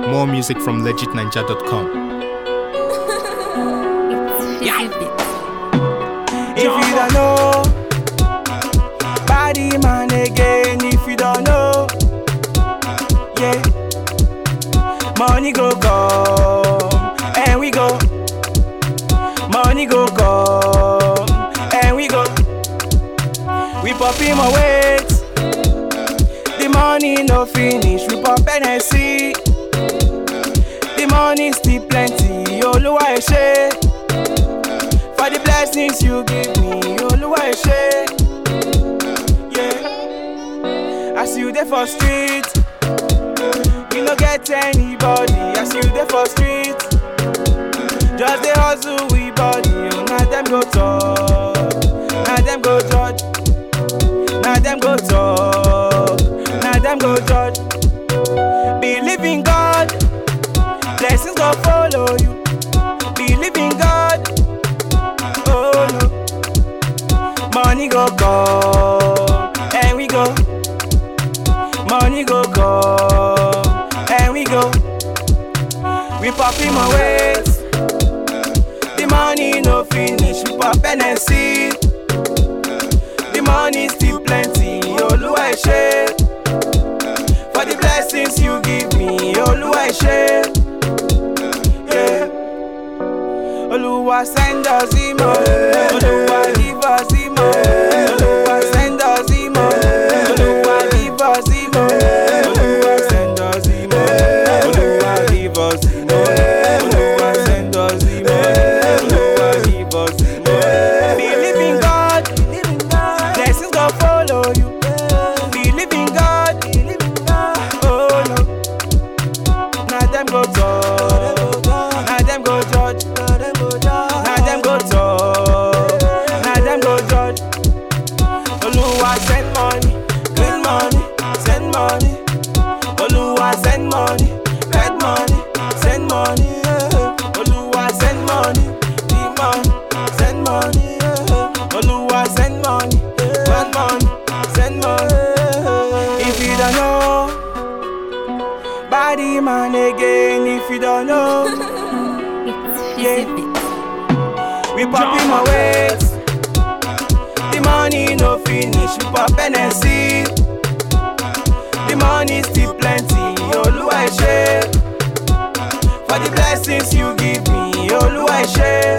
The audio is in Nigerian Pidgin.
More music from legitninja.com. If you don't know, body man again. If you don't know, yeah, money go come and we go, money go come and we go. We pop him a wait, the money no finish. We pop NSC, the money still plenty. Oluwa Eshe. For the blessings you give me, Oluwa Eshe. Yeah. As you there for street, you no get anybody. As you there for street, just the hustle we body. Oh, now them go talk, now them go judge, now them go talk, now them go judge. Believe in God, blessings go follow you. Believe in God. Oh no. Money go come and we go. Money go come and we go. We pop him a wait. The money no finish. We pop NSC. The money still plenty. Oluwa Eshe. For the blessings you give me, Oluwa Eshe. Yeah. Oluwa send us imo. Oluwa give us imo. Oluwa send us imo. Oluwa give us imo. Oluwa send us imo. Oluwa give us imo. Oluwa send us imo. Oluwa give us imo. Believe in God. Blessings go follow you. Believe in God. Oh no. Now them go talk. Now them go judge. Now them go talk. Now them go judge. Oluwa send money, good money, send money. Oluwa send money, red money, send money. yeah. Oluwa send money, big money, send money. yeah. Oluwa send money, red money, send money. If you don't know, body man again. If you don't know. Yeah. We pop him a wait. The money no finish. We pop NSC. The money still plenty. Oluwa Eshe. For the blessings you give me, Oluwa Eshe.